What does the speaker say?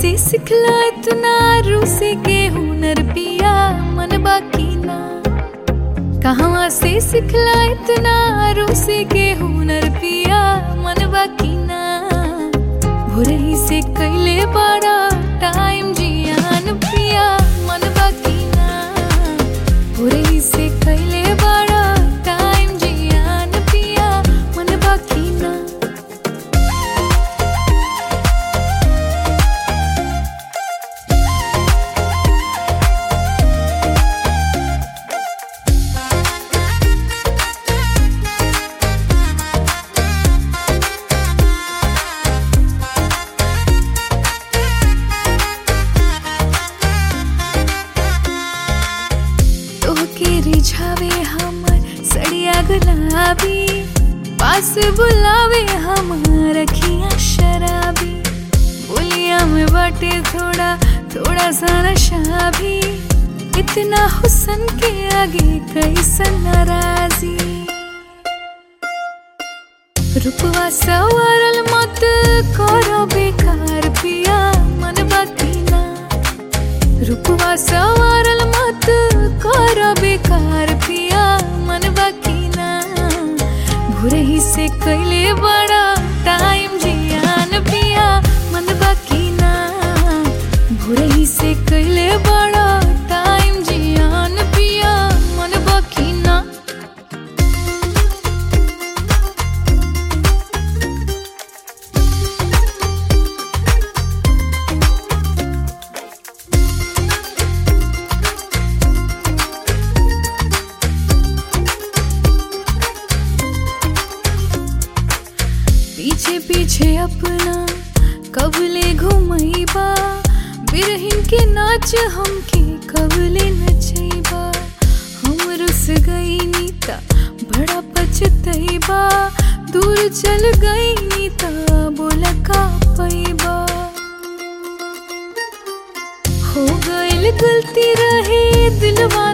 से सिखला इतना रूसी के हुनर पिया मन बाकी ना कहाँ से सिखला इतना रूसी के हुनर पिया मन बाकी ना भोरही से कैले बड़ा टाइम जियान पिया मन बाकी ना भोरही से कैले बड़ा टाइम जियान पिया मन बाकी ना तोहके रिझावे हमर सड़िया गुलाबी पास बुलावे हमर अखियाँ शराबी बोलिया में बाटे थोड़ा थोड़ा सा नशा भी इतना हुसन के आगे कैसन नाराजी रूपवा सवारल मत करो बेकार पिया मन बाकी ना रूपवा सवारल मत कर बेकार पिया मन बाकी ना भोरही से कैले बड़ा टाइम जियान पिया मन बाकी ना भोरही से कैले बड़ा टाइम जियान पिया मन बाकी ना पीछे पीछे अपना कबले घुमैबा बिरहिन के नाच हमके कबले नचैबा हम रुस गई नीता बड़ा पछतैबा दूर चल गई नीता बोला का पैबा हो गइल गलती रहे दिलवा